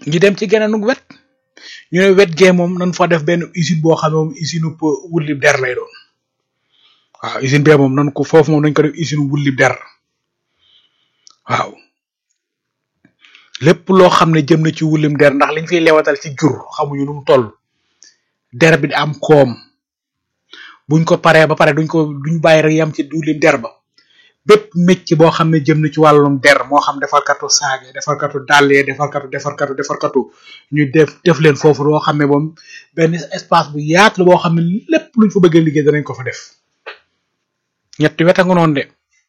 ñu dem ci geneen wet ñu ne wet gee moom nañ fa def benn usine boo xam ne moom usine wulli der lay doon waaw usine bee moom nan ko foofu moom nañ ko def usine wulli der waaw lépp loo xam ne jëm na ci wullim der ndax liñ fiy lewatal ci jur xamuñu nu mu toll der bi di am koom buñ ko paree ba pare duñ ko duñ bàyyi rek yam ci wullim der ba bépp métier boo xam ne jëm na ci wàllum der moo xam defarkatu saage defarkatu dàllee defarkatu defarkatu defarkatu ñu def def leen foofu loo xam ne moom benn espace bu yaatu la boo xam ne lépp luñ fa bëggee liggéey danañ ko fa def ñetti wet a nga noonu de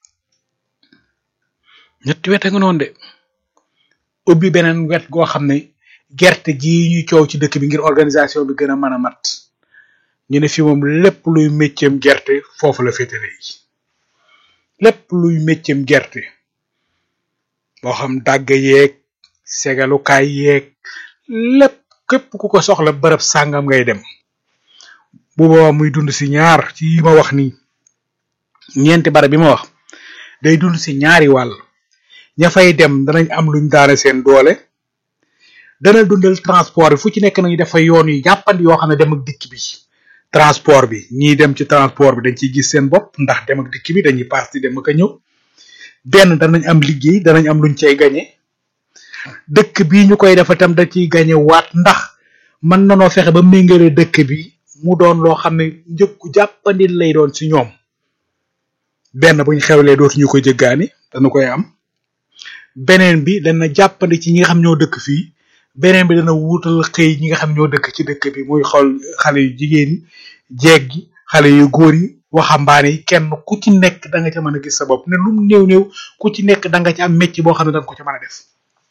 ñetti wet a nga noonu de ubbi beneen wet goo xam ne gerte gii ñuy coow ci dëkk bi ngir organisation bi gën a mën a mat ñu ne fi moom lépp luy mécceem gerte foofu la féetale yi lépp luy mécceem gerte moo xam dàgg yeeg segalukaay yeeg lépp képp ku ko soxla bërëb sàngam ngay dem bu boobaa muy dund si ñaar ci yi ma wax nii ñeenti barab bi ma wax day dund si ñaari wàll ña fay dem danañ am luñ daane seen doole dana dundal transport bi fu ci nekk nañu dafa yoon yu jàppandi yoo xam ne dem ak dikk bi transport bi ñii dem ci transport bi dañ ciy gis seen bopp ndax dem ak dikk bi dañuy paas di dem ak a ñëw benn danañ am liggéey danañ am luñ cay gañe dëkk bi ñu koy defa tam da ciy gañe waat ndax mën nanoo fexe ba méngale dëkk bi mu doon loo xam ne njëkku jàppandi lay doon ci ñoom benn buñ xewlee dootuñu ko jëggaani dana koy am beneen bi dana jàppandi ci ñi nga xam ñoo dëkk fii beneen bi dana wuutal xëy ñi nga xam ñoo dëkk ci dëkk bi muy xool xale yu jigéen yi jeeg gi xale yu góor yi waxambaane yi kenn ku ci nekk da nga ca mën a gis sa bopp ne lu mu néew néew ku ci nekk da nga ci am métier boo xam ne da nga ko ca mën a def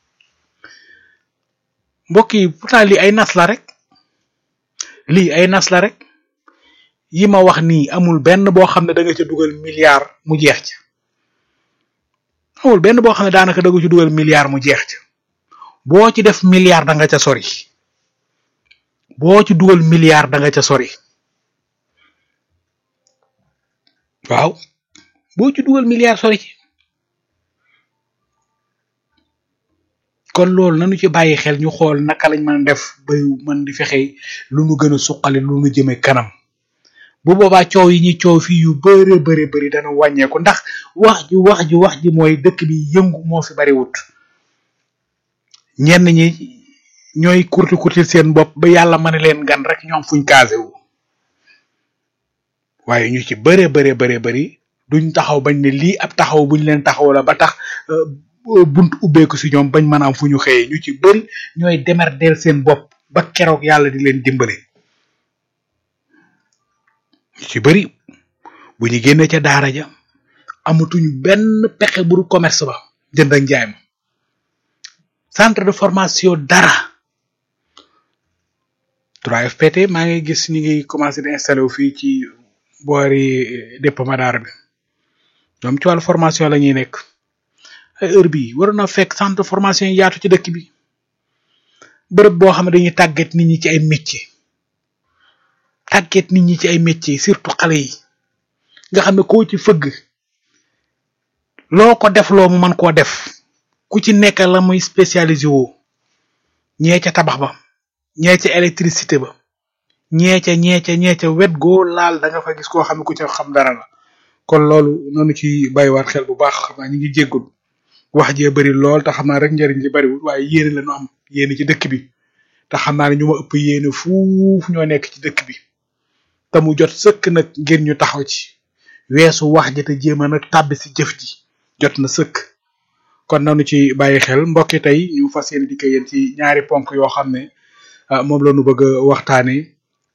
mbokk yi pourtant lii ay nas la rek lii ay nas la rek yi ma wax nii amul benn boo xam ne da nga ca dugal milliard mu jeex ca amul benn boo xam ne daanaka da nga ci dugal milliard mu jeex ca boo ci def milliard da nga ca sori boo ci dugal milliard da nga ca sori waaw boo ci dugal milliard sori ci kon loolu nañu ci bàyyi xel ñu xool naka lañ mën a def ba mën di fexe lu nu gën a suqali lu nu jëme kanam bu boobaa coow yi ñuy coow fii yu bëre bëri bëri dana wàññeeku ndax wax ji wax ji wax ji mooy dëkk bi yëngu moo fi bari wut ñenn ñi ñooy kurti kurti seen bopp ba yàlla mën leen gan rek ñoom fuñ kaase wu waaye ñu ci bëre bëre bëre bëri duñ taxaw bañ ne lii ab taxaw buñ leen taxaw la ba tax bunt ubbeeku si ñoom bañ mën a am fu ñu xëyee ñu ci bëri ñooy demer del seen bopp ba keroog yàlla di leen dimbale ñu ci bëri bu ñu génnee ca daara ja amatuñu benn pexe bu dul commerce ba jënd ak njaay ma centre de formation dara 3FPT maa ngi gis ñu ngi commencé di installé wu fii ci boori dépôt Madar bi ñoom ci wàllu formation la ñuy nekk ay heure bii waroon na fekk centre de formation yi yaatu ci dëkk bi bërëb boo xam ne dañuy tàggat nit ñi ci ay métier tàggat nit ñi ci ay métier surtout xale yi nga xam ne koo ci fëgg loo ko def loo mu mën koo def ku ci nekk la muy spécialisé woo ñee ca tabax ba ñee ca électricité ba ñee ca ñee ca ñee ca wet goo laal da nga fa gis koo xam ne ku ca xam dara la kon loolu noonu ci bàyyiwaat xel bu baax xam naa ñu ngi jéggul wax jee bari lool te xam naa rek njëriñ li bariwul waaye yéene la ñu am yéene ci dëkk bi te xam naa ne ñu ma ëpp yéene fuuf ñoo nekk ci dëkk bi te mu jot sëkk nag ngir ñu taxaw ci weesu wax ji te jéem a nag tàbbi si jëf ji jot na sëkk kon nanu ci bàyyi xel mbokki tey ñu fas yéene di ko yéen ci ñaari ponk yoo xam ne moom la ñu bëgg a waxtaanee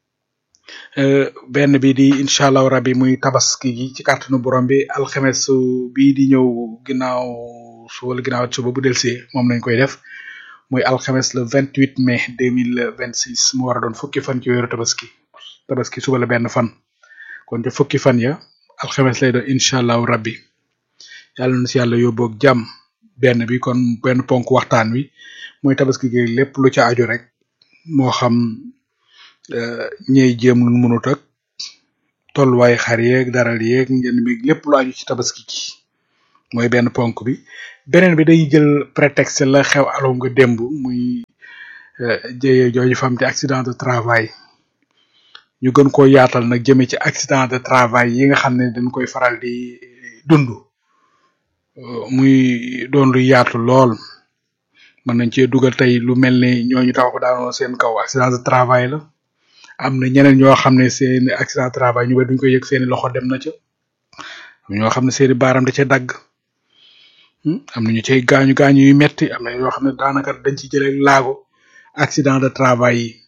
benn bi di incha allahu rabbi muy tabaski gi ci kàttanu borom bi alxames bii di ñëw ginnaaw su wala ginnaaw suba bu delsee moom lañ koy def muy alxames le vingt huit mai deux mille vingt six mu war a doon fukki fan ci weeru tabaski tabaski suba la benn fan kon te fukki fan ya alxames lay doon incha allahu rabbi yàlla na si yàlla yóbboog jàmm benn bi kon benn ponk waxtaan wi muy tabaski gi lépp lu ca aju rek moo xam ñey jéem lu mënut ak tolluwaay xar yeeg daral yeeg njënd mi lépp lu aju ci tabaski gi mooy benn ponk bi beneen bi day jël prétexte la xew aloo nga démb muy jëye jooju fam te accident de travail ñu gën koo yaatal nag jëme ci accident de travail yi nga xam ne dañ koy faral di dund muy doon lu yaatu lool mën nañ cee dugal tey lu mel ne ñooñu taw ko daanoo seen kaw accident de travail la am na ñeneen ñoo xam ne seen accident de travail ñu ba duñ ko yëg seeni loxo dem na ca ñoo xam ne seeni baaram da ca dagg am na ñu cay gaañu gaañu yu metti am na yoo xam ne daanaka dañ ci jëlee laago accident de travail yi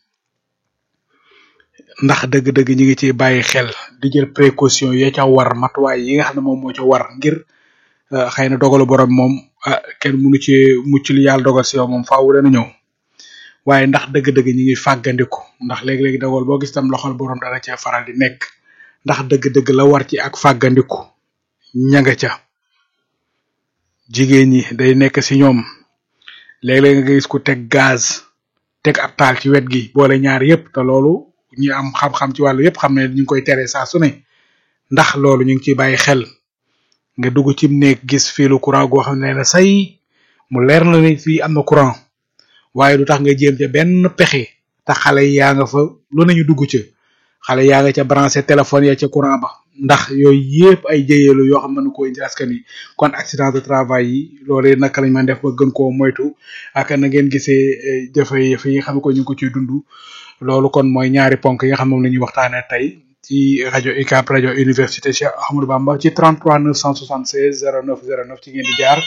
ndax dëgg-dëgg ñi ngi ciy bàyyi xel di jël précaution ya ca war matuwaay yi nga xam ne moom moo ca war ngir xëy na dogalu borom moom ah kenn mënu ci mucc li yàlla dogal si yow moom faaw dana ñëw waaye ndax dëgg-dëgg ñi ngi fàggandiku ndax léegi-léegi dogal boo gis tam loxol borom dana cee faral di nekk ndax dëgg-dëgg la war ci ak fàggandiku ña nga ca jigéen ñi day nekk si ñoom léeg-léeg nga gis ku teg gaz teg ab taal ci wet gi boole ñaar yépp te loolu ñi am xam-xam ci wàllu yépp xam ne ñu ngi koy tere saa su ne ndax loolu ñu ngi ciy bàyyi xel nga dugg ci néeg gis fiilu courant goo xam ne na say mu leer na ne fii am na courant waaye du tax nga jéem ca benn pexe te xale yaa nga fa lu nañu dugg ca xale yaa nga ca branché téléphone ya ca courant ba ndax yooyu yépp ay jëyeelu yoo xam ne ko indi askan yi kon accident de travail yi loolee naka lañ mën def ba gën koo moytu ak na ngeen gisee jafe-jafe yi nga xam ne ko ñu ngi ko ciy dund loolu kon mooy ñaari ponk yi nga xam moom la ñuy waxtaanee tey ci rajo UCAB rajo université Cheikh Ahmadou Bamba ci 33 976 09 09 ci ngeen di jaar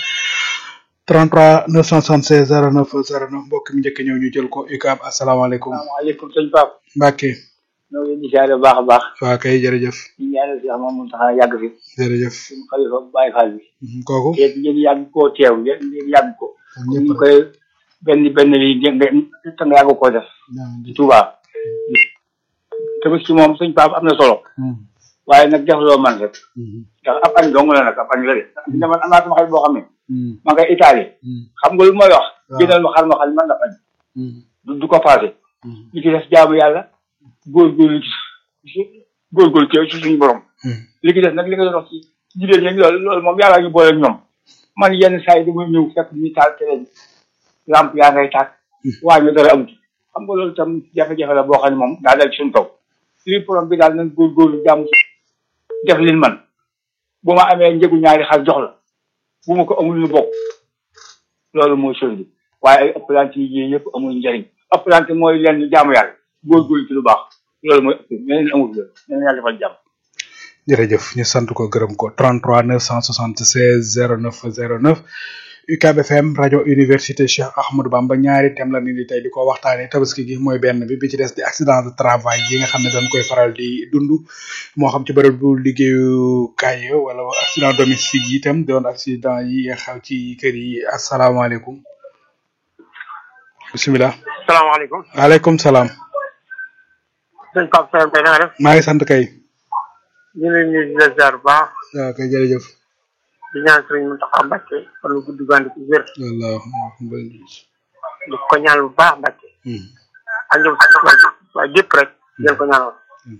33 976 09 09 mbokk mi njëkk ñëw ñu jël ko UCAB asalaamaaleykum. asalaamaaleykum sëñ Pape. Mbacke. ñoo ngi leen di ziare bu baax a baax. waa kay jërëjëf. ñu ñaanal si xam moom tax yàgg fi. jërëjëf. suñu xalifa Baye Fall bi. kooku. te ngeen yàgg koo teew ngeen ngeen yàgg ko. ñëpp ñu koy benn benn lii ngeen ngeen te nga yàgg koo def. ci Touba. tamit si moom sëñ Pape am na solo. waaye nag def loo man rek. ndax ab añ dong la nag ab añ la de. ndax man am naa sama xarit boo xam ne. ma ngay Italie. xam nga lu may wax. jëndal ma xar ma xam man la añ. du du ko passé. li ci def jaamu yàlla. góorgóorlu ci góorgóorlu ci ci suñu borom. li ci def nag li nga doon wax ci jigéen ñi loolu loolu moom yàlla ñu boole ak ñoom. man yenn saa yi damay ñëw fekk ñu taal télé bi lamp yaa ngay tàkk. waa ñu dara amut. xam nga loolu tam jafe-jafe la boo xam ne moom daa dal ci suñu kaw. lii problème bi daal nañ góorgóorlu jàmm def liñ man bu ma amee njëgu ñaari xar jox la bu ma ko amul ñu bokk loolu mooy chose bi waaye ay ëppalante yi yëpp amul njëriñ ëppalante mooy lenn jaamu yàlla góorgóorlu ci lu baax loolu mooy ëpp ñeneen amul loolu ñeneen yàlla defal jàmm jërëjëf ñu sant ko gërëm ko 33 976 09 09 UCAB FM rajo université Cheikh Ahmadou Bamba ñaari thème la ni di tey di ko waxtaanee tabaski gi mooy benn bi bi ci des di accident de travail yi nga xam ne dañ koy faral di dund moo xam ci bërëb bu liggéeyukaay ya wala accident domestique yi itam doon accident yi xew ci kër yi asalaamaaleykum bisimilah. salaamaaleykum. waaleykum salaam. sëñ Pape Seye Mbaye na nga def. maa ngi sant kay. ñu ngi leen di nuyu di la ziar bu baax. waaw kay jërëjëf. di ñaan sëriñ Mountakha Mbacké fan lu gudd gànd ci wér. wallaahi. di ko ñaan bu baax Mbacké. ak ñoom sax waaye gépp rek ngeen ko ñaanal.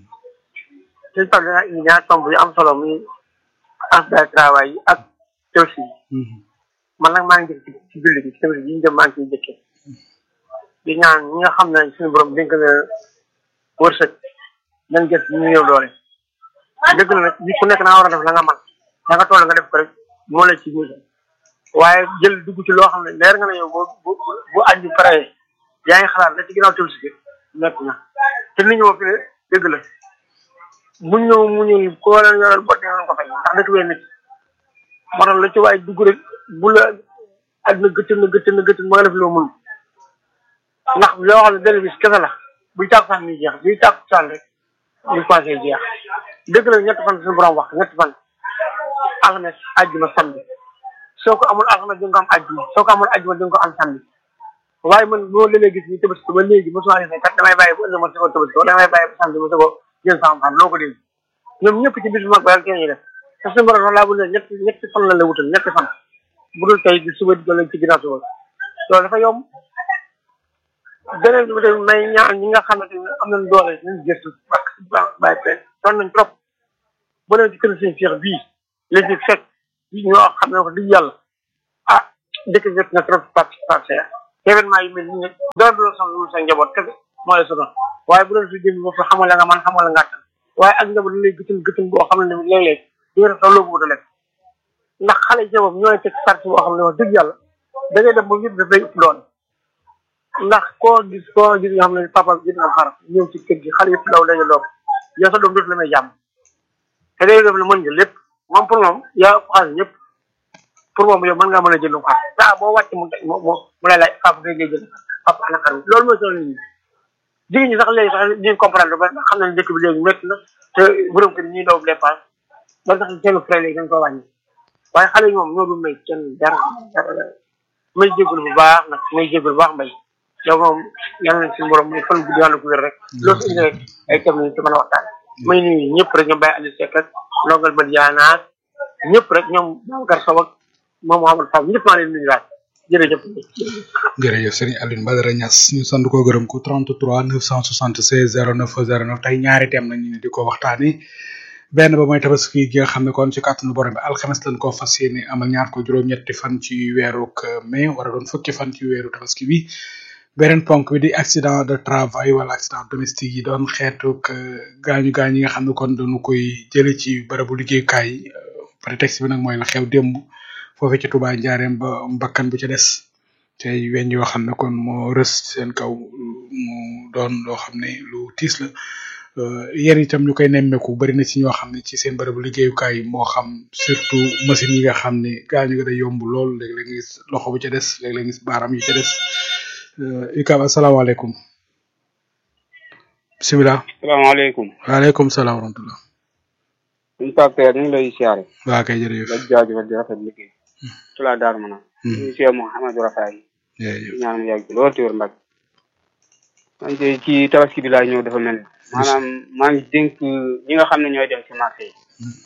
sëñ Pape dana indi ñaar tomb yu am solo muy accident de travail yi ak tëwsi yi. man nag maa ngi jëkk ci julli gi ci tamit yi ñu dem maa ngi ciy jëkkee. di ñaan ñi nga xam ne suñu borom dénk na wërsëg nañ gës ñu néew doole. dëgg la nag nit ku nekk naa war a def la nga man da nga toll nga def ko rek moo la ci ñuul waaye jël dugg ci loo xam ne leer nga ne yow bu bu bu añ bi paree yaa ngi xalaat la ci ginnaaw tël si nekk na te nit ñi moom fi ne dëgg la bu ñëw mu ñëw ko leen yoral bot ngeen ko fay ndax dëkk bee nit moo tax la ci waaye dugg rek bu la àdduna gëttal na gëttal na gëttal ma nga def loo mën ndax loo xam ne benn bis kese la buy tàkku saan ni jeex buy tàkku saan rek ñu passé jeex dëgg la ñetti fan suñu borom wax ñetti fan alxames àjjuma samedi soo ko amul alxames di nga ko am àjjuma soo ko amul àjjuma di nga ko am samedi waaye man boo léeg gis ñu tabaski ba léegi mosuma gis ne kat damay bàyyi bu ëllëg ma soo tabaski wala damay bàyyi ba samedi ma soo jël sama xam loo ko dégg ñoom ñëpp ci bis bu mag ba rek ñuy def te suñu borom laa bu ne ñetti ñetti fan la la wutal ñetti fan bu dul tey di suba di doon ci ginnaaw suba loolu dafa yomb beneen bi tamit may ñaan ñi nga xamante ne am nañ doole nañ gëstu ak bàyyi pe doon nañ trop bu leen ci kër seen Cheikh bii li ci fekk ñoo xam ne ko di yàlla ah dëkk bi na trop participation événement yu mel nii nag dara du la sonal lu sa njaboot kese moo lay sonal waaye bu doon su jëm bopp xamal la nga man xamal la nga attan waaye ak njaboot lay gëtën gëtën boo xam ne léeg-léeg di nga def loo bëgg a def ndax xale ci boppam ñooy teg sart boo xam ne wax dëgg yàlla da ngay dem ba yëpp daf lay ëpp doole ndax koo gis koo gis nga xam ne papa gis nga xar ñëw ci kër gi xale yëpp daw dañu doom yow sa doom dootu la may jàmm te day def la mën nga lépp moom pour moom yaa ëpp xaalis ñëpp pour moom yow mën ngaa mën a jënd xar saa boo wàcc mu mu mu lay laaj papa ngay jënd papa ana xar loolu mooy solo nit ñi jigéen ñi sax léegi sax ñu comprendre ba xam nañ dëkk bi léegi métti na te borom kër ñuy daw dépense ba tax seen frais léegi dañ ko wàññi waaye xale yi moom ñoo dul may kenn dara dara may jégalu bu baax nag may jégalu bu baax mbay yow moom yal nañ suñu borom muy fan guddi yàlla ko wér rek loo fi indi rek ay thèmes lañ ci mën a waxtaan may nuyu ñëpp rek ñoom Baye Aliou Seck ak Ndongal Badiana ñëpp rek ñoom Babacar Sow ak moom Mouhamadou Fall ñëpp maa leen nuyu waat jërëjëf jërëjëf Serigne Alioune Badara Niass ñu sant ko gërëm ko 33 976 09 09 tey ñaari thème nañu ne di ko waxtaanee benn ba mooy tabaski gi nga xam ne kon ci kàttanu borom bi alxames lañ ko fas yéene amal ñaar ko juróom-ñetti fan ci weeru mai war a doon fukki fan ci weeru tabaski bi beneen ponk bi di accident de travail wala accident domestique yi doon xeetu gaañu gaañ yi nga xam ne kon dañu koy jële ci barabu liggéeyukaay yi prétexte bi nag mooy la xew démb foofee ci Touba Njaareem ba mbakkan bu ca des tey weñ yoo xam ne kon moo rës seen kaw mu doon loo xam ne lu tiis la yéen itam ñu koy nemmeeku bari na ci ñoo xam ne ci seen barabu liggéeyukaay yi moo xam surtout machine yi nga xam ne gaañu nga day yomb lool léeg-léeg nga gis loxo bu ca des léeg-léeg nga gis baaram yu ca des ikab asalaamaaleykum bisimilah salaamaaleykum waaleykum salaam wa rahmatullah suñu papère ñu ngi lay siyaare waa kay jërëjëf la jaajëfal di rafet liggéey ci laa daar mana ñu siye Mouhamadou Rafaay jërëjëf ñaan mu yàgg lool téwér mbag man de ci tabaski bi laa ñëw dafa mel ni maanaam maa ngi dénk ñi nga xam ne ñooy dem ci marché yi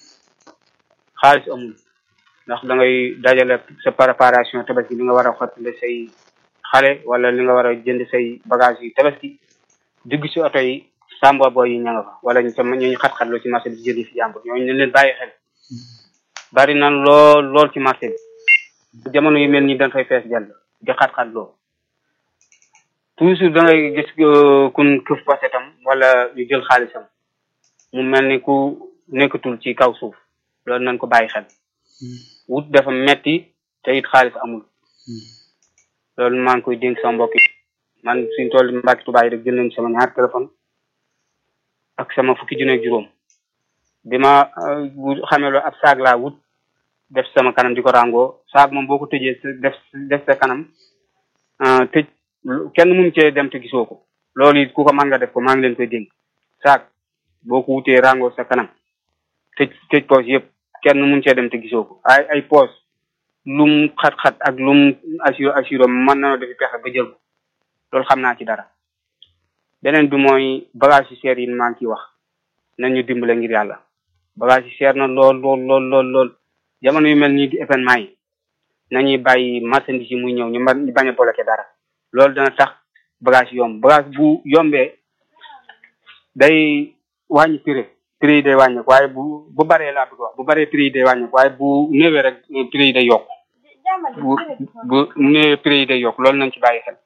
xaalis amul ndax da ngay dajale sa préparation tabaski li nga war a xottale say xale wala li nga war a jënd say bagage yi tabaski dugg ci oto yi samba boy yi ña nga fa wala ñu sama ñooñu xat-xatloo ci marché bi jënd fi jàmbur ñooñu ne leen bàyyi xel bari na lool lool ci marché bi jamono yu mel nii dañ fay fees jàll di xat-xatloo toujours da ngay gis kun këf pasetam wala ñu jël xaalisam mu mel ni ku nekkatul ci kaw suuf loolu nañ ko bàyyi xel wut dafa metti te it xaalis amul loolu maa ngi koy dénk sama mbokk yi man suñ toll mbàkki tubaay rek jël nañ sama ñaar téléphone ak sama fukki junne ak juróom bi ma xamee loolu ab saag laa wut def sama kanam di ko ràngoo saag moom boo ko tëjee def def sa kanam tëj kenn mun cee dem te gisoo ko loolu it ku ko mën nga def ko maa ngi leen koy dénk saag boo ko wutee ràngoo sa kanam tëj tëj poche yëpp kenn mun cee dem te gisoo ko ay ay poche lum xat-xat ak lum assur assuro mën na defi pexe ba jël ko loolu xam naa ci dara beneen bi mooy bagage yu seer yi maa ngi ciy wax nañ ñu dimbale ngir yàlla bagage yi seer na lool lool lool lool lool jamono yu mel nii di événement yi nañuy bàyyi marchandise yi muy ñëw ñu ñu bañ a bloqué dara loolu dana tax bagage yomb bagage bu yombee day wàññi prix prix yi day wàññeeku waaye bu bu baree laa bëgg wax bu baree prix yi day wàññeeku waaye bu néewee rek prix yi day yokk bu bu néewee prix yi day yokk loolu nañ ci bàyyi xel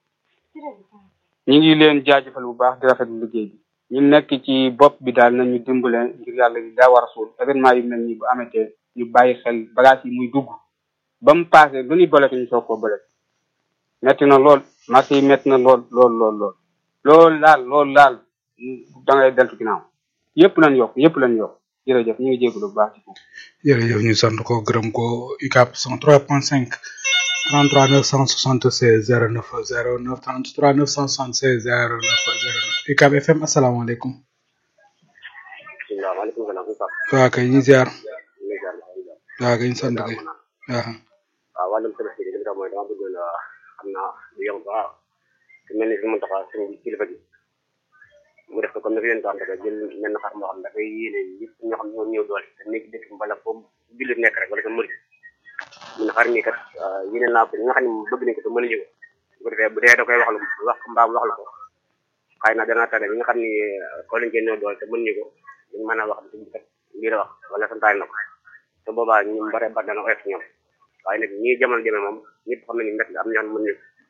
ñu ngi leen jaajëfal bu baax di rafetlu liggéey bi ñu nekk ci bopp bi daal nañu dimbale ngir yàlla gi daa war a suul événement yu mel nii bu amatee ñu bàyyi xel bagage yi muy dugg ba mu passé lu ñuy bolete ñu soog koo bolete metti na lool marché yi metti na lool lool lool lool loolu laal loolu laal da ngay deltu ginnaaw yëpp lañ yokk yëpp lañ yokk jërëjëf ñu ngi jégalu bu baax ci foofu jërëjëf ñu sant ko gërëm ko UCAB 103.5 33 976 09 09 33 976 09 09 UCAB FM asalaamaaleykum. maaleykum salaam. waa kay ñu ziar. waa kay ñu sant kay. waaw. waaw wàllum tabaski bi li nga mooy dama bëggoon xam naa lu yomb waaw te mel ni fi mu taxaw suñu kilifa gi mu def ko comme ni ko yéen daanaka jël mel na xar moo xam ne dafay yéene ñëpp ñoo xam ne ñoo ñëw doole te nekk dëkk mbala foofu jullit nekk rek wala sa murid mu ne xar nii kat yéene naa ko ñi nga xam ne bëgg nañ ko te mënuñu ko bu ko defee bu dee da koy wax lu wax mbaam wax la ko xëy na dana tane ñi nga xam ni ko lañ cee ñëw doole te mënuñu ko ñu mën a wax ne kat lii la wax wala santaay na ko te boobaa ñu bare bare dana ko def ñoom waaye nag ñii jamono jëme moom ñëpp xam nañu mbett am ñoo xam mën ñu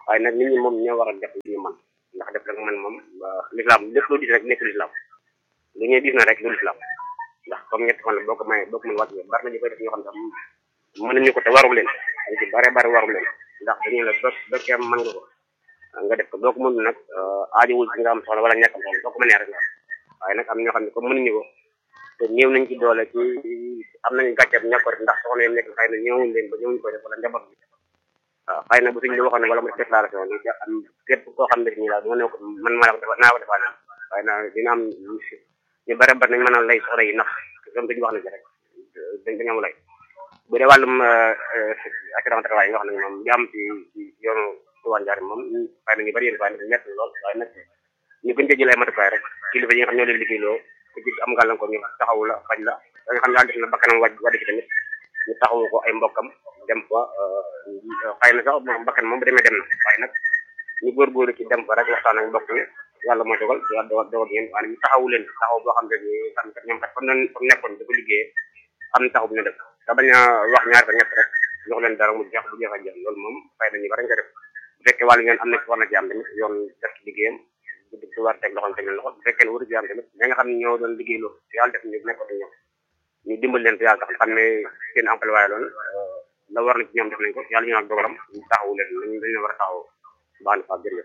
waaye nag nit ñi moom ñoo war a def li ñu man ndax def rek man moom lislaam lépp loo gis rek nekk lislaam lu ñuy gis na rek lu lislaam ndax comme ñetti fan la boo ko mayee boo ko mën wàcc bari na ñu koy def ñoo xam ne mën nañu ko te waru leen dañ ci bare bare waru leen ndax dañu la bés békkee mën nga ko nga def ko boo ko mën nag aajowul ci nga am soxla wala ñàkk am soxla boo ko mënee rek la waaye nag am ñoo xam ne comme mënuñu ko te néew nañ ci doole ci am nañu gàcceeb ñàkk ko def ndax soxna yi nekk xëy na ñëwuñ leen ba ñëwuñ koy def wala njaboot bi waaw xëy na bu suñ li waxoon ne wala mu def déclaration ni am képp koo xam ne nii daal moo ne ko man maa la ko def naa ko defaa naan waaye na dina am ñu bare bare nañ mën a lay soxla yi nax comme dañu wax na ci rek dañ dañu am lay bu dee wàllum assurance travail yi nga xam ne moom jaam ci ci yoonu Touba Ndiarème moom xëy na ñu bari yéen waaye nag ñett lool waaye nag ñu gën cee jël ay matukaay rek kilifa yi nga xam ñoo leen liggéeyloo ku ci am gàllankoor ñu taxawu la faj la da nga xam ne def na bakkanam wàj wàddi ci tamit ñu taxawu ko ay mbokkam dem fa xëy na sax moom bakkan moom bu demee dem na waaye nag ñu góorgóorlu ci dem fa rek waxtaan ak mbokk yi yàlla mooy dogal yàlla dogal dogal ngeen waaye ñu taxawu leen taxaw boo xam ne ni xam kat ñoom kat comme noonu comme nekkoon dafa liggéeyee am na taxaw bu ñu def te bañ a wax ñaar ba ñett rek jox leen dara mu jeex bu jeex a jeex loolu moom xëy na ñu bari nga def bu fekkee wàllu yoon am na ci war na ci am tamit yoon def ci liggéeyam du war teg loxoom teg leen loxo bu fekkee ne waru ci am tamit ñi nga xam ne ñoo doon liggéey loolu te yàlla def ñu nekkoon ñoom ñu dimbal leen te yàlla tax xam ne seen emploi waaye loolu la war na ci ñoom def nañ ko yàlla ñu nag dogalam ñu taxawu leen lañ dañ leen war a taxaw baax na fa jërëjëf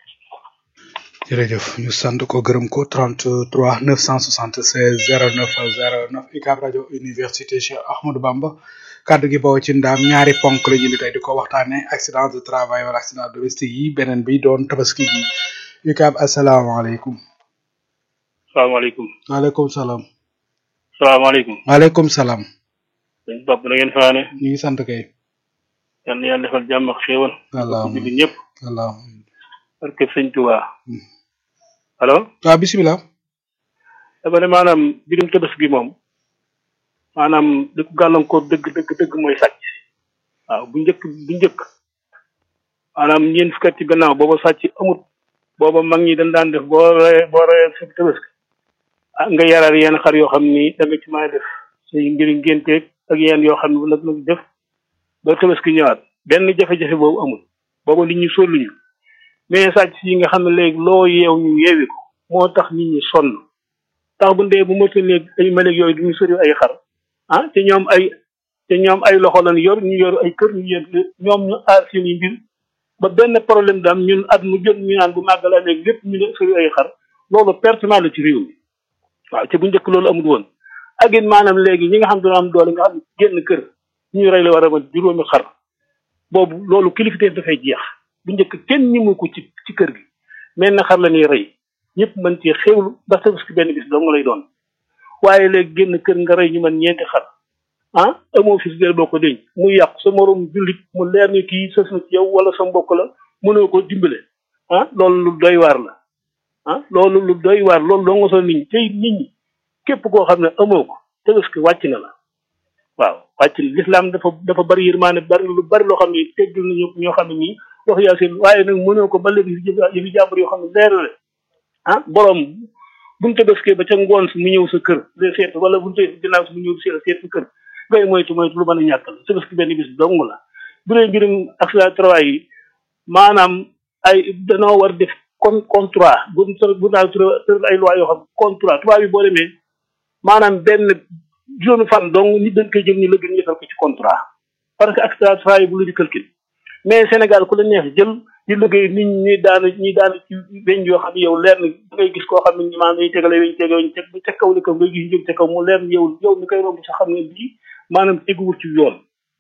jërëjëf ñu sant ko gërëm ko 33 976 09 09 UCAB rajo université Cheikh Ahmadou Bamba kaddu gi bawoo ci ndaam ñaari ponk la ñu ni tey di ko waxtaane accident de travail wala accident domestique yi beneen bi doon tabaski gi UCAB asalaamaaleykum salaamaaleykum waaleykum salaam salaamaaleykum waaleykum salaam dañ bopp na ngeen faane ñu ngi sant kay yal na yàlla defal jàmm ak xéewal allahumma bi ñëpp allahumma parce que sëñ Tuubaa allo waaw bisimilah dama ne maanaam birum tabaski gi moom maanaam li ko gàllankoor dëgg dëgg dëgg mooy sàcc waaw bu njëkk bu njëkk maanaam ñeent fukki at ci gannaaw booba sàcc amut booba mag ñi dañ daan def boo ree boo ree sa tabaski ah nga yaral yenn xar yoo xam ni da nga ci mën a def say ngir ngénteeg ak yenn yoo xam ne nag nag def ba tabaski ñëwaat benn jafe-jafe boobu amul booba nit ñi solluñu mais sàcc yi nga xam ne léegi loo yeew ñu yeewi ko moo tax nit ñi sonn tax bu ndee bu motul léegi ay maleg yooyu duñu sori ay xar ah te ñoom ay te ñoom ay loxo lañ yor ñu yor ay kër ñu yor ñoom ñu aar seen i mbir ba benn problème daam ñun at mu jot ñu naan bu màggala léegi lépp ñu ne sori ay xar loolu pertement la ci réew mi waaw te bu njëkk loolu amul woon ak it maanaam léegi ñi nga xam dina am doole nga xam ne génn kër ñu rey la war a mat juróomi xar boobu loolu kilifteef dafay jeex bu njëkk kenn ñi mu ko ci ci kër gi mais na xar la ñuy rey ñëpp mën ci xewlu ba tabaski benn bis dong lay doon waaye léegi génn kër nga rey ñu mën ñeenti xar ah amoo fi si boo ko denc mu yàqu sa morom jullit mu leer ni kii sës na ci yow wala sa mbokk la mënoo ko dimbale ah loolu lu doy waar la ah loolu lu doy waar loolu doo nga so nit ñi tey nit ñi képp koo xam ne amoo ko tabaski wàcc na la waaw wàcc na lislaam dafa dafa bari yërmaane bari lu bari loo xam ne teggil na ñoo xam ne nii wax yaa seen waaye nag mënoo ko ba léegi yëfi jàmbur yoo xam ne leer la ah borom buñu tabaskee ba ca ngoon si mu ñëw sa kër de seet wala buñu tee ginnaaw si mu ñëw seet seet sa kër ngay moytu moytu lu mën a ñàkk la tabaski benn bis dong la bu dee mbirum accident travail yi maanaam ay danoo war def con contrat bu bu naa tëral ay loi yoo xam contrat tubaab yi boo demee maanaam benn juróomi fan dong nit dañ koy jël ñu lëgg ñu defal ko ci contrat parce que accident travail bu lu di calcul mais Sénégal ku la neex jël di liggéey nit ñi daana ñi daana ci weñ yoo xam ne yow leer na da ngay gis koo xam ne ñi maanaam dañuy tegale weñ tege weñ teg ca kaw li kaw ngay gis jóg ca kaw mu leer yow yow mi koy romb sa xam ne bii maanaam teguwul ci yoon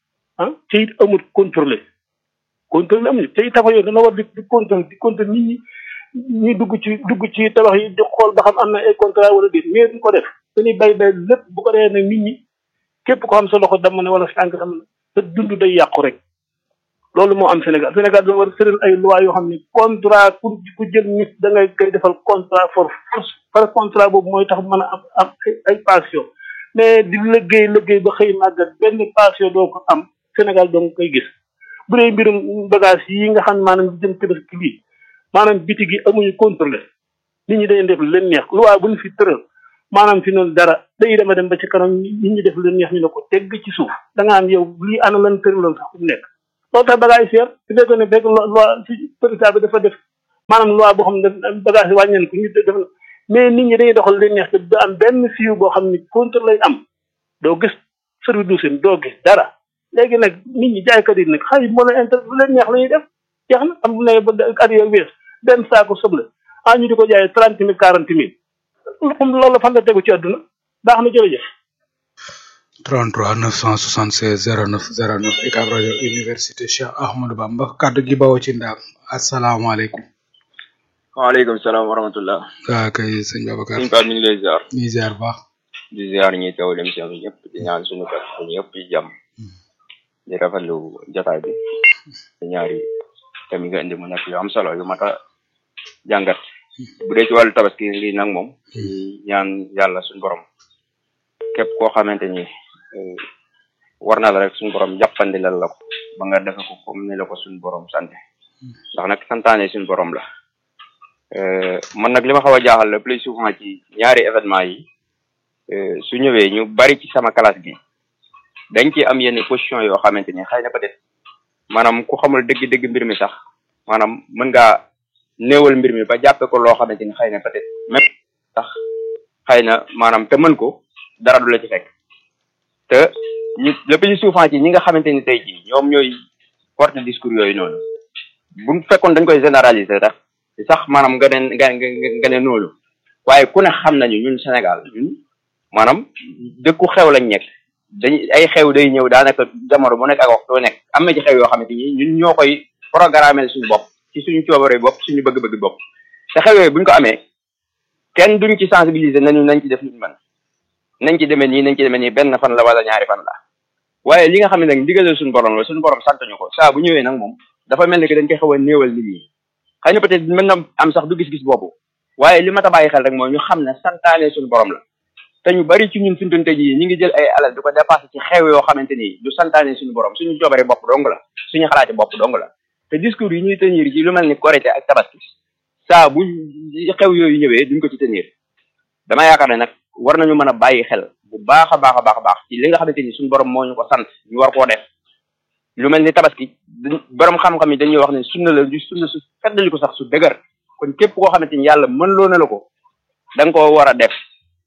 ah te it amul contrôlé contrôlé amul te it tabax yoon dana war di di contrôlé di contrôlé nit ñi ñuy dugg ci dugg ci tabax yi di xool ba xam am na ay contrat wala déet mais duñ ko def dañuy bay bay lépp bu ko defee nag nit ñi képp ko xam sa loxo dama ne wala sa tànk dama ne sa dund day yàqu rek loolu moo am Sénégal Sénégal dafa war a tëral ay loi yoo xam ne contrat pour ku jël nit da ngay koy defal contrat for force par contrat boobu mooy tax mën a am am ay passion mais di liggéey liggéey ba xëy màggat benn passion doo ko am Sénégal doo koy gis bu dee mbirum bagage yi nga xam ne maanaam di jëm tabaski bii maanaam biti gi amuñu contrôlé nit ñi dañuy def lu leen neex loi bu ñu fi tëral maanaam fi noonu dara dañuy dema dem ba ci kanam nit ñi def lu leen neex ñu ne ko tegg ci suuf da nga am yow lii ana lan tëraloon sax fu mu nekk loolu tax bagage yi seer su fekkoon ne fekk loi si président bi dafa def maanaam loi boo xam ne bagage yi wàññeen ko ñu def na mais nit ñi dañuy doxal li neex te du am benn fiiw boo xam ne contrôle lay am doo gis service d'hygiène doo gis dara léegi nag nit ñi jaaykat yi nag xëy mën a inter lu leen neex la ñuy def jeex na am ne ba at yooyu wees benn saako soble ah ñu di ko jaayee trente mille quarante mille loolu fan la tegu ci àdduna baax na jërëjëf 33 976 09 09 UCAB rajo université Cheikh Ahmadou Bamba kaddu gi bawoo ci ndaam asalaamaaleykum. waaleykum salaam wa rahmatullah. waaw kay sëñ Babacar. sëñ Pape ñu ngi lay ziar. ñu ngi ziar baax. di ziar ñi teew dem si ñëpp di ñaan suñu kër ñu ñëpp ci jàmm. di rafetlu jotaay bi. di ñaari thèmes yi nga indi mu nekk yu am solo yu mat a jàngat. bu dee ci wàllu tabaski lii nag moom. ñaan yàlla suñu borom. képp koo xamante ni war na la rek suñu borom jàppandi lal la ko ba nga defe ko comme ni la ko suñu borom sante ndax nag santaane suñu borom la man nag li ma xaw a jaaxal le plus souvent ci ñaari événement yi su ñëwee ñu bari ci sama classe gi dañ ci am yenn position yoo xamante ni xëy na peut-être maanaam ku xamul dëgg-dëgg mbir mi sax maanaam mën ngaa néewal mbir mi ba jàppe ko loo xamante ni xëy na peut-être même sax xëy na maanaam te mën ko dara du la ci fekk te ñu le plus souvent ci ñi nga xamante ni tey jii ñoom ñooy porte discours yooyu noonu bu fekkoon dañ koy généraliser tax sax maanaam nga ne nga nga ne noonu waaye ku ne xam nañu ñun Sénégal ñun maanaam dëkku xew lañ nekk dañ ay xew day ñëw daanaka jamono bu nekk ak waxtu nekk am na ci xew yoo xamante ni ñun ñoo koy programmer suñu bopp ci suñu coobare bopp suñu bëgg-bëgg bopp te xew yooyu buñ ko amee kenn duñ ci sensibiliser nañu nañ ci def luñu mën nañ ci demee nii nañ ci demee nii benn fan la wala ñaari fan la waaye li nga xam ne nag ndigalal suñu borom la suñu borom sant ñu ko saa bu ñëwee nag moom dafa mel ni que dañ koy xaw a néewal nit ñi xëy na peut-être mën na am sax du gis-gis boobu waaye li ma ta bàyyi xel rek mooy ñu xam ne santaane suñu borom la te ñu bari ci ñun suñu tënte ji ñi ngi jël ay alal di ko dépassé ci xew yoo xamante ni du santaane suñu borom suñu joobare bopp dong la suñu xalaati bopp dong la te discours yi ñuy tenir ci lu mel ni Korité ak Tabaski saa bu xew yooyu ñëwee duñ ko ci tenir dama yaakaar ne nag war nañu mën a bàyyi xel bu baax a baax a baax a baax ci li nga xamante ni suñu borom moo ñu ko sant ñu war koo def lu mel ni tabaski borom xam-xam yi dañuy wax ne sunna la du sunna su feddali ko sax su dëgër kon képp koo xamante ni yàlla mën loo na la ko da nga koo war a def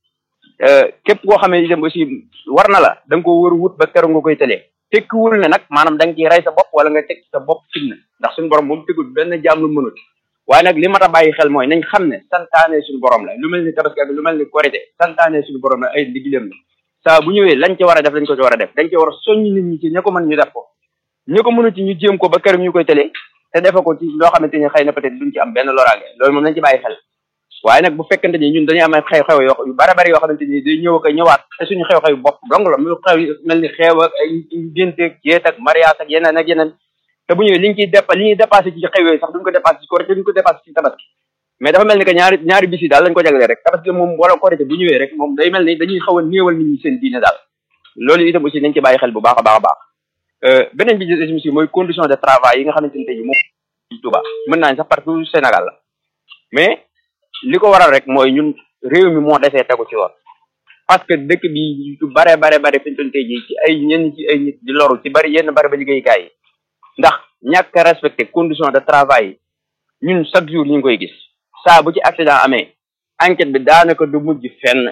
képp koo xamante itam aussi war na la da nga koo war a wut ba keroog nga koy tëlee tekkiwul ne nag maanaam da nga ciy rey sa bopp wala nga teg sa bopp fitna ndax suñu borom moom tegul benn jaam lu mënut waaye nag li mat a bàyyi xel mooy nañ xam ne santaane suñu borom la lu mel ni tabaski ak lu mel ni korité santaane suñu borom la ay liggéeyam la saa bu ñëwee lañ ca war a def dañ ko ci war a def dañ ci war a soññ nit ñi ci ña ko mën ñu def ko ñu ko mënu ci ñu jéem ko ba kër ñu koy tëlee te defe ko ci loo xamante ni xëy na peut-être duñ ci am benn loraange loolu moom nañ ci bàyyi xel waaye nag bu fekkente ni ñun dañuy am ay xew-xew yoo yu bare bari yoo xamante ni day ñëw ak ñëwaat te suñu xew-xew bopp dong la mu xew mel ni xeew ak ay génte ak jeet ak mariage ak yeneen ak yeneen te bu ñëwee li ñu ciy dépa li ñuy dépassé ci xew yooyu sax duñ ko dépassé ci korité duñ ko dépassé ci tabaski mais dafa mel ni que ñaari ñaari bis yi daal lañ ko jaglee rek tabaski moom wala korité bu ñëwee rek moom day mel ni dañuy xaw a néewal nit ñi seen diine daal loolu itam aussi nañ ci bàyyi xel bu baax a baax a baax beneen bi ci aussi mooy condition de travail yi nga xamante ni tey ji moom Touba mën naa sax partout Sénégal la mais li ko waral rek mooy ñun réew mi moo desee tegu ci woon parce que dëkk bi lu bare bare bare fi ñu tey jii ci ay ñenn ci ay nit di loru ci bari yenn bari ba liggéeykaay yi ndax ñàkk a respecté condition de travail yi ñun chaque jour ñu ngi koy gis saa bu ci accident amee enquête bi daanaka du mujj fenn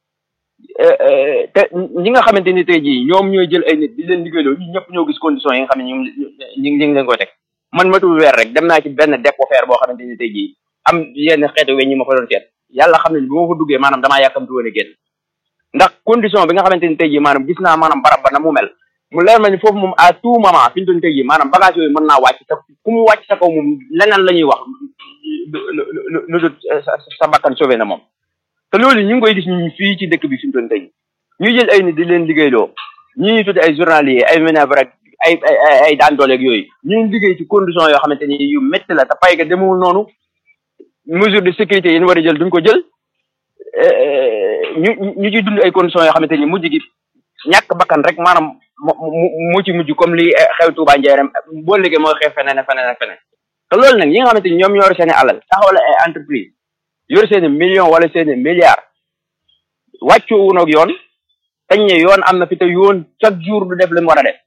te ñi nga xamante ni tey jii ñoom ñooy jël ay nit di leen liggéeyloo ñu ñëpp ñoo gis condition yi nga xam ne ñu ngi ñu ngi leen koy teg man matul weer rek dem naa ci benn dépôt fer boo xamante ni tey jii am yenn xeetu weñ ñi ma fa doon seet yàlla xam ne bi ma fa duggee maanaam damaa yàkkamtu woon a génn ndax condition bi nga xamante ni tey jii maanaam gis naa maanaam barab ba na mu mel mu leer ma ni foofu moom à tout moment fi ñu doon tey jii maanaam bagage yooyu mën naa wàcc te ku mu wàcc sa kaw moom leneen la ñuy wax lu dul sa bakkan sauvé na moom te loolu ñu ngi koy gis ñu fii ci dëkk bi fi ñu doon tey ñuy jël ay nit di leen liggéeyloo ñi ñuy tudde ay journalier ay manœuvre rek ay ay ay daan dooleeg yooyu ñu ngi liggéey ci condition yoo xamante ni yu métti la te pay ga demewul noonu mesure de sécurité yi ñu war a jël duñ ko jël ñu ñu ciy dund ay conditions yoo xamante ni mujj gi ñàkk bakkan rek maanaam mu ci mujj comme li xew Touba Njaareem boo liggéey mooy xew feneen ak feneen ak feneen te loolu nag ñi nga xamante ni ñoom ñoo yor seen i alal taxawal ay entreprise yor seen i millions wala seen i milliards wàccu wunoog yoon tañ ne yoon am na fi te yoon chaque jour du def li mu war a def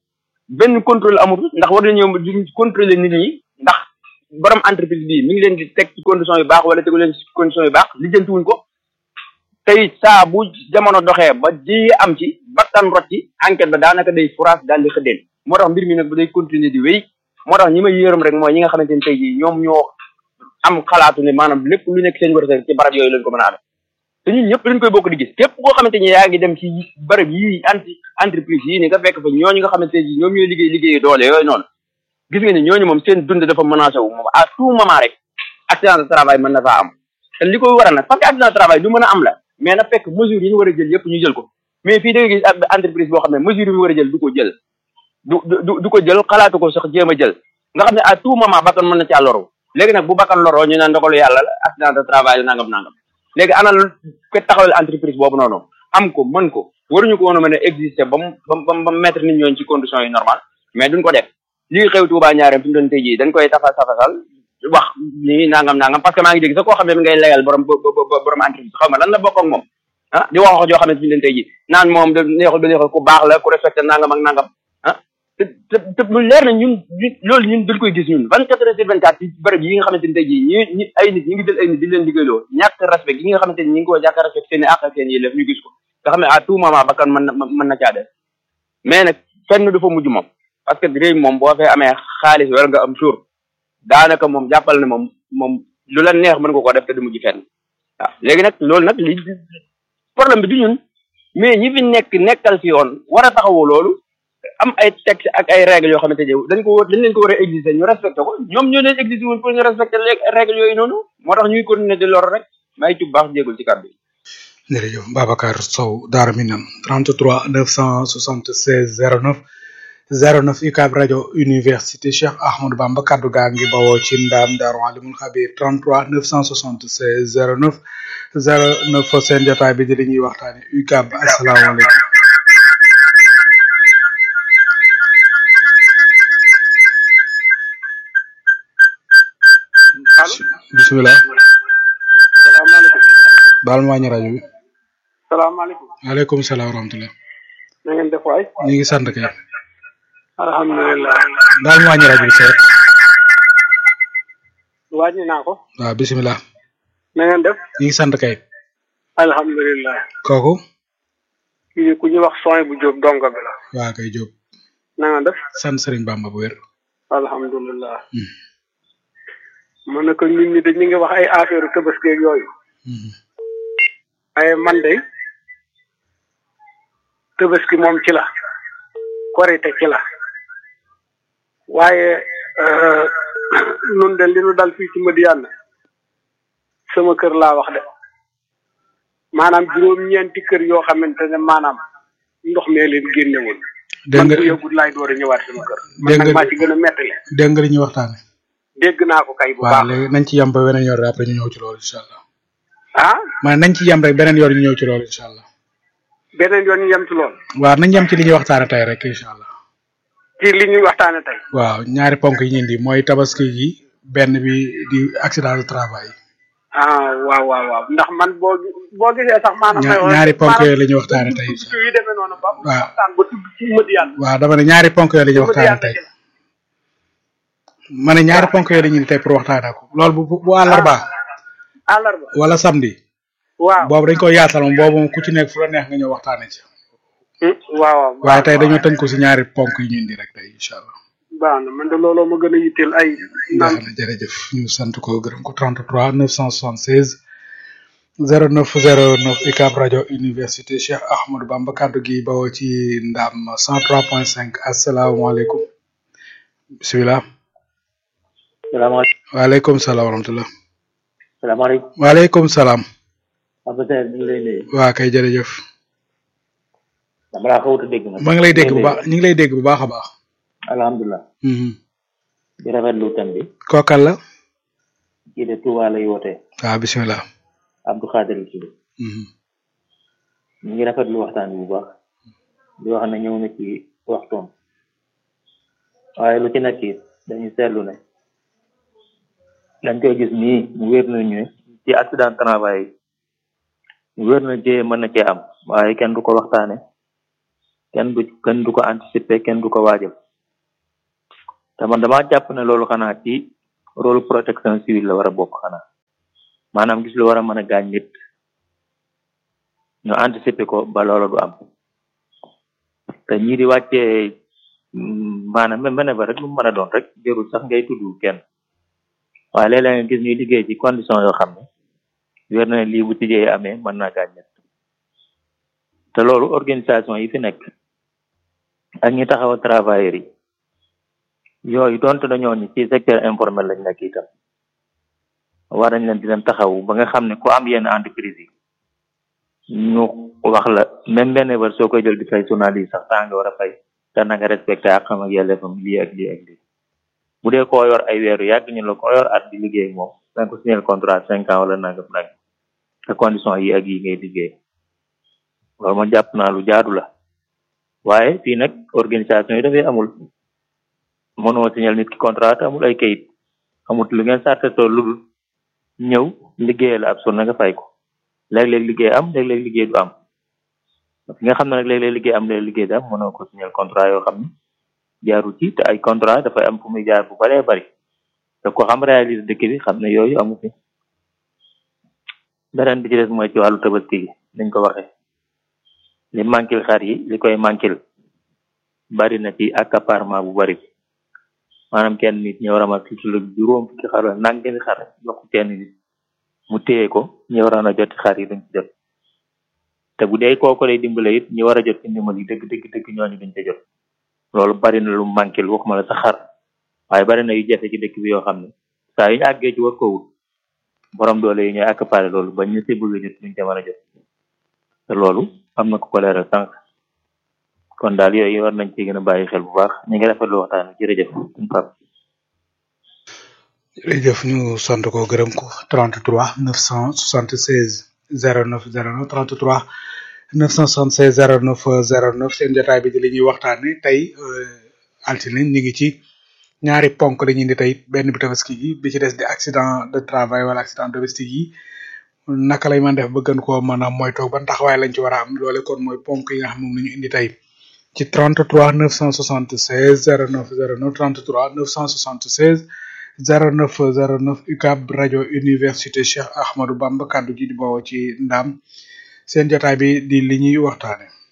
benn contrôle amul ndax war nañoo di contrôler nit ñi ndax borom entreprise bii mi ngi leen di teg ci condition yu baax wala tegu leen ci condition yu baax lijjantiwuñ ko tey saa bu jamono doxee ba ji am ci bakkan rot ci enquête ba daanaka day furaas daal di xëddeen moo tax mbir mi nag bu day continuer di wéy moo tax ñi may yërëm rek mooy ñi nga xamante ni tey jii ñoom ñoo am xalaatu ne maanaam lépp lu nekk seen wërsëg ci barab yooyu lañ ko mën a amee te ñun ñëpp dañ koy bokk di gis képp koo xamante ni yaa ngi dem ci barab yii anti entreprise yii ni nga fekk fa ñooñu nga xamante ni ñoom ñooy liggéey liggéey doole yooyu noonu gis nga ni ñooñu moom seen dund dafa menacé wu moom à tout moment rek accident de travail mën na faa am te li koy waral nag parce que accident de travail lu mën a am la mais na fekk mesure yi ñu war a jël yëpp ñu jël ko mais fii da nga gis entreprise boo xam ne mesure yi ñu war a jël du ko jël du du du ko jël xalaatu ko sax jéem a jël nga xam ne à tout moment bakkan mën na caa loru léegi nag bu bakkan loroo ñu ne ndogalu yàlla la accident de travail la nangam nangam léegi ana ko taxawal entreprise boobu noonu am ko mën ko waruñu ko woon a mën a exister ba mu ba mu ba mu mettre nit ñooñu ci conditions yi normal mais duñ ko def lii xew Tuubaa ñaareem fi mu doon tey jii dañ koy tafa tafasal wax nii nangam nangam parce que maa ngi dégg sax koo xam ne mi ngay layal borom borom entreprise xaw ma lan la bokk ak moom ah di wax wax joo xam ne fi mu doon tey jii naan moom da neexul ba neexul ku baax la ku respecté nangam ak nangam ah te te te mu leer na ñun loolu ñun dañ koy gis ñun vingt quatre heures sur vingt quatre ci bërëb yi nga xamante ni tey jii ñi ñi ay nit ñi ngi jël ay nit di leen liggéeyloo ñàkk respect yi nga xamante ni ñi ngi ko ñàkk respect seen i àq seen i yëlef ñu gis ko nga xam ne à tout moment bakkan mën na mën na caa def mais nag fenn du fa mujj moom parce que réew moom boo fee amee xaalis wala nga am suur daanaka moom jàppal ne moom moom lu la neex mën nga ko def te du mujj fenn waaw léegi nag loolu nag li problème bi du ñun mais ñi fi nekk nekkal fi yoon war a taxawoo loolu am ay texte ak ay règles yoo xamante ne dañ ko dañ leen ko war a exiger ñu respecté ko ñoom ñoo leen exiger woon pour ñu respecté règles yooyu noonu moo tax ñuy continuer di lor rek may ci baax jéegul ci kàddu yi. jërëjëf Babacar Sow Daara Minam 33 976 09 09 UCAB rajo université Cheikh Ahmadou Bamba kaddu gaa ngi bawoo ci ndaam Daaru Alimul Xabir 33 976 09 09 seen jotaay bi di li ñuy waxtaane UCAB asalaamaaleykum. bisimilah. salaamaaleykum. baal ma wàññi rajo bi. salaamaaleykum. waaleykum salaam wa rahmatulah. na ngeen def waay. ñu ngi sant kay. alhamdulilah. baal ma wàññi rajo bi seet. wàññi naa ko. waaw bisimilah. na ngeen def. ñu ngi sant kay. alhamdulilah. kooku. kii ku ñuy wax sooy bu jóob dongo bi la. waa kay Diop. na nga def. sant Serigne Bamba bu wér. alhamdulilah. man nag nit ñi dañ ñu ngi wax ay affaire tabaski ak yooyu. ay man de tabaski moom ci la. korite ci la. waaye nun de li nu dal fii ci Madiyana sama kër laa wax de maanaam juróom-ñeenti kër yoo xamante ne maanaam ndox mee leen génnewul dégg man nga bu yëgul laay door a ñëwaat sama kër man dégg nag nga maa ci gën a mettali dégg nga li ñuy waxtaane dégg naa ko kay bu waaw baax léegi nañ ci yem ba beneen yoon rek après ñu ñëw ci loolu incha allah ah ma nañ ci yem rek beneen yoon ñu ñëw ci loolu incha allah beneen yoon ñu yem ci lool waaw nañ yem ci li ñuy waxtaane tey rek incha allah ci li ñuy waxtaane tey waaw ñaari ponk yi ñu indi mooy tabaski gi benn bi di accident de travail ah waaw waaw waaw ndax man boo boo gisee sax maanaam ña- ñaari ponk yooyu la ñuy waxtaane tey incha yu demee noonu ba waaw. waxtaan ba tudd ci Madiyana allah waaw dama ne ñaari ponk yooyu la ñuy waxtaane Madiyana tey ma ne ñaari ponk yooyu la ñuy indi tey pour waxtaane ko loolu bu bu bu àllarba àllarba wala samedi waaw boobu dañ ko yaatal moom boobu moom ku ci nekk fu la neex nga ñëw waxtaane ci Hmm, waaw waaw waaye tey dañoo tënk ko si ñaari ponk yi ñu indi rek tey incha allah baax na man de looloo ma gën a yitteel ay baax naan na jërëjëf ñu sant ko gërëm ko 33 976 0909 UCAB rajo université Cheikh Ahmadou Bamba kaddu gi bawoo ci ndam 103.5 asalaamaaleykum bisimilah salaamaaleykum waaleykum salaam wa rahmatulah salaamaaleykum waaleykum salaam Papa Seydou ñu ngi lay nuyu waa kay jërëjëf dama laa xawut a dégg nag maa ngi lay dégg bu baax ñu ngi lay dégg bu baax a baax alhamdulilah Mhm. di rafetlu thème bi kookal la kii de Touba lay wootee waaw bisimilah Abdou Khadir la tudd Mhm. ñu ngi rafetlu waxtaan bi bu baax di wax ne ñëw na ci waxtoom waaye lu ci nekk it dañuy seetlu ne dañ koy gis nii mu wér na ñu ne ci accident travail yi mu wér na jee mën na cee am waaye kenn du ko waxtaane kenn du kenn du ko anticiper kenn du ko waajal te man damaa jàpp ne loolu xanaa ci rôle protection civile la war a bokk xanaa maanaam gis lu war a mën a gaañ nit ñu anticiper ko ba loola du am te ñii di wàccee maanaam même mene ba rek lu mu mën a doon rek jërul sax ngay tudd kenn waaye léeg-léeg nga gis ñuy liggéey ci condition yoo xam ne wér na ne lii bu tijjee amee mën naa gaañ nit te loolu organisation yi fi nekk ak ñi taxaw travailleurs yi yooyu donte dañoo ni ci secteur informel lañ nekk itam war nañ leen di leen taxaw ba nga xam ne ku am yenn entreprise yi ñu wax la même benn bër soo koy jël di fay journaliste sax temps nga war a fay te na nga respecté ak xam ak yelleefam lii ak lii ak lii bu dee koo yor ay weeru yàgg ñu la koo yor at di liggéey ak moom danga ko signer contrat cinq ans wala nangam nag te condition yi ak yi ngay liggéey loolu ma jàpp naa lu jaadu la waaye fii nag organisation yi dafay amul mënoo signal nit ki contrat te amul ay kayit amut lu ngeen sartetoo lu dul ñëw liggéeyal ab sur na nga fay ko léeg-léeg liggéey am léeg-léeg liggéey du am fi nga xam ne nag léeg-léeg liggéey am léeg liggéey du am mënoo ko signal contrat yoo xam ne jaaru ci te ay contrat dafay am fu muy jaar bu baree bari te ko xam réalise dëkk bi xam ne yooyu amu fi beneen bi ci des mooy ci wàllu tabaski gi niñ ko waxee li manquil xar yi li koy manquil bari na ci accaparement bu bari maanaam kenn nit ñu war a mat lu juróom fukki xar la nangami xar jox ko kenn nit mu téye ko ñu waroon a joti xar yi duñ ci jot te bu dee kooku lay dimbale it ñu war a jot ci ndimbal yi dëgg dëgg dëgg ñooñu duñ ca jot loolu bari na lu manquil waxuma la sa xar waaye bari na yu jafe ci dëkk bi yoo xam ne saa yu ñu àggee ci war ko wut borom doole yi ñooy accaparé loolu ba ñu si bëgg a jot duñ ca mën a jot te loolu am na ku ko leeral sànq kon daal yooyu war nañ ci gën a bàyyi xel bu baax ñu ngi rafetlu waxtaan wi jërëjëf suñu pap jërëjëf ñu sant ko gërëm ko 33 976 09 09 33 976 09 09 seen jotaay bi di li ñuy waxtaane tey altine ñu ngi ci ñaari ponk la ñuy indi tey benn bi tabaski gi bi ci des di accident de travail wala accident domestique yi naka lay mën def ba gën koo mën a moytoog ban taxawaay lañ ci war a am loole kon mooy ponk yi nga xam moom la ñu indi tey ci 33 976 09 09 33 976 09 09 UCAB rajo université Cheikh Ahmadou Bamba kaddu gi di bawoo ci ndam seen jotaay bi di li ñuy waxtaane